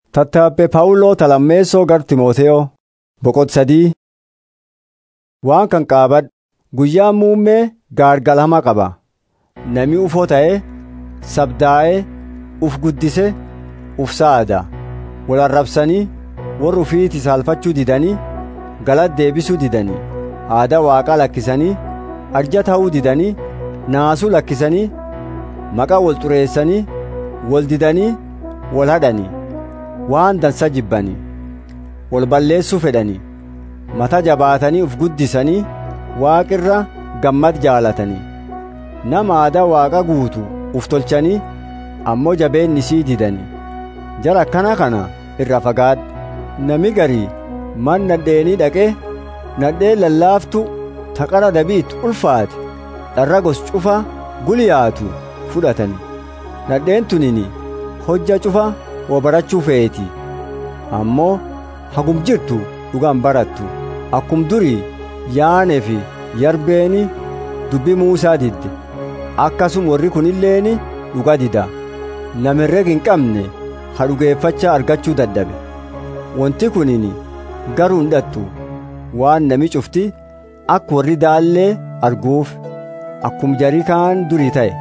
Tattaabbee Phaawuloo Talammeessoo gar Timooteyoo boqot sadii waan kan qaabadhu guyyaan muummee gaargalama qaba nami ufoo ta'ee sabdaa'ee uf guddise uf saada wal arrabsanii warra ufiiti saalfachuu didanii galata deebisuu didanii aadaa waaqaa lakkisanii arja ta'uu didanii naasuu lakkisanii maqaa wal xureessanii wal didanii wal hadhanii waan dansa jibbanii wal balleessuu fedhanii mata jabaatanii uf guddisanii waaqirra gammad jaalatanii nama aadaa waaqa guutu uf tolchanii ammoo jabeenni sii didanii jara akkana kana irra fagaadhu nami garii man nadheenii dhaqee nadheen lallaaftu taqara dabiit ulfaate dharra gos cufa guliyaatu fudhatanii nadheen tunini hojja cufa wo barachuu feeti ammoo hagum jirtu dhugaan barattu akkum durii yaanee fi yarbeeni dubbii muusaa didde akkasum warri kunilleeni dhuga dida namirreg hin qabne ha dhugeeffachaa argachuu dadhabe wanti kunini garuu hin dhattu waan nami cufti akka warri daallee arguuf akkum jarii kaan durii ta'e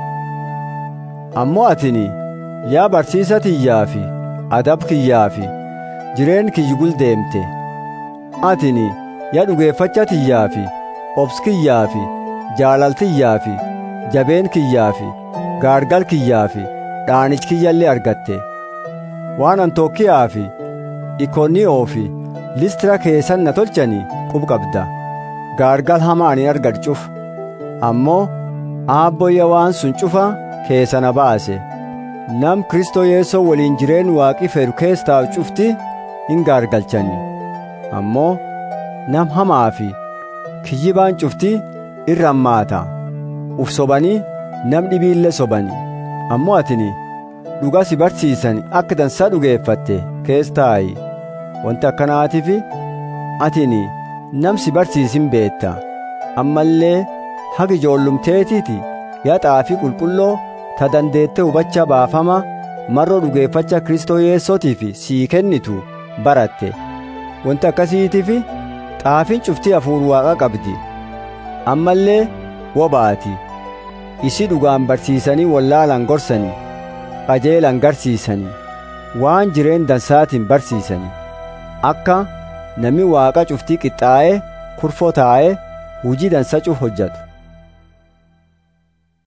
ammoo atini yaa barsiisa tiyyaa fi adab kiyyaa fi jireen kiyyi guldeemte atini yaa dhugeeffacha tiyyaa fi obs kiyyaa fi jaalaltiyyaa fi jabeen kiyyaa fi gaargal kiyyaa fi dhaanich kiyyallee argatte waan antookiyaa fi ikoniyoo fi listira keessan na tolchanii qub qabda gaargal hamaa ani argadcuuf ammoo aabboyya waan sun cufa keessa na baase nam kristoo yeessoo waliin jireen waaqi fedhu keessaa cufti hin gaargalchanii ammoo nam hamaa fi kiyyibaan cufti irra hammaata uf sobanii nam dhibiillee sobanii ammoo atini dhuga si barsiisan akka dansaa dhugeeffatte kees taa'i wanti akkanaatiif atini nam si barsiisin beetta ammallee hagi ijoollumteetiiti yaa xaafii qulqulloo ta dandeette hubacha baafama marroo dhugeeffacha kristoo yeessootiif sii kennitu baratte wanti akkasiitiif xaafiin cuftii hafuur waaqa qabdi ammallee wobaati isi dhugaan barsiisanii wallaalan gorsanii qajeelan garsiisanii waan jireen dansaatiin barsiisanii akka nami waaqa cuftii qixxaa'ee kurfoo taa'ee hujii dansa cuf hojjatu